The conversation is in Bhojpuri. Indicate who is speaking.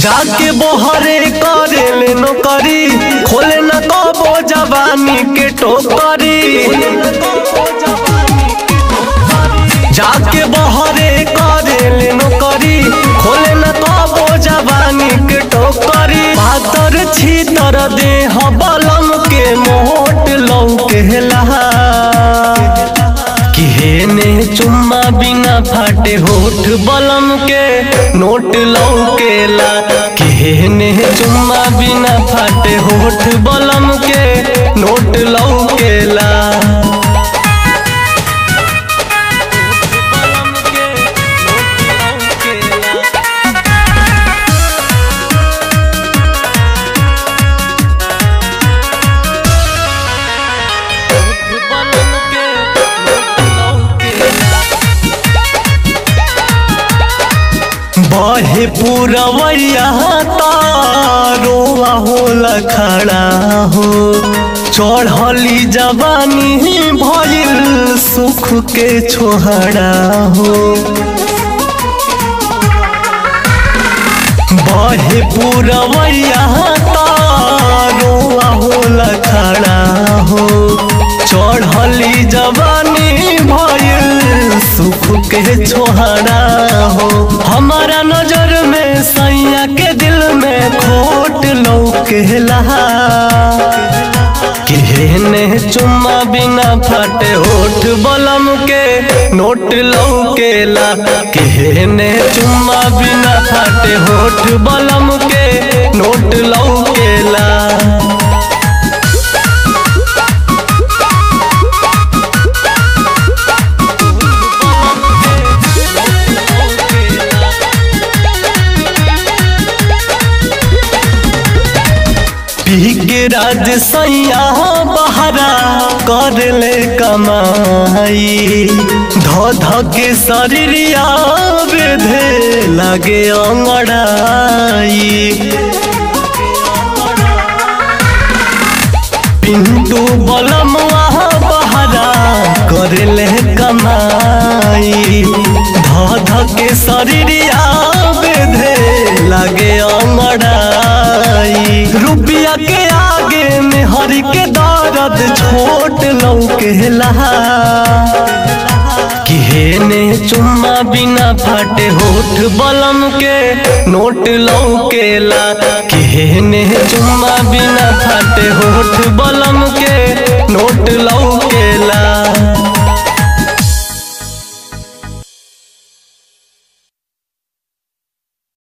Speaker 1: जाके बोहरे करे ले नौकरी खोले न कबो जवानी के टोकरी जाके बहरे करे ले नौकरी खोले न कबो जवानी के टोकरी पातर छीतर देह बलम के मोट लौकेला किहेने चुम्मा बिना फाटे होठ बलम के नोट लौकेला किहेने चुम्मा बिना फाटे होठ बलम के नोट लौकेला बहे पूरवैया तारोआ होला खड़ा हो चढ़ली जवानी भइल सुख के छोहड़ा हो बहे पूरवैया तारोआ होला खड़ा हो चढ़ली जवानी भइल सुख के छोहरा हो हमारा नजर में सैया के दिल में खोट लौकेला केहने चुम्मा बिना फाटे होठ बलम के नोट लौकेला केहने चुम्मा बिना फाटे होठ बलम के नोट लौकेला पी के राज सैया बहरा कर ले कमाई ध ध के शरीरिया बेधे लगे अंगड़ाई पिंटू बलम बहरा कर ले कमाई ध ध के शरीरिया बेधे लगे अंगड़ाई रुपया के आगे में हर के दर्द छोट लौकेला किहेने चुम्मा बिना फाटे होठ बलम के नोट लौकेला किहेने चुम्मा बिना फाटे होठ बलम के नोट लौ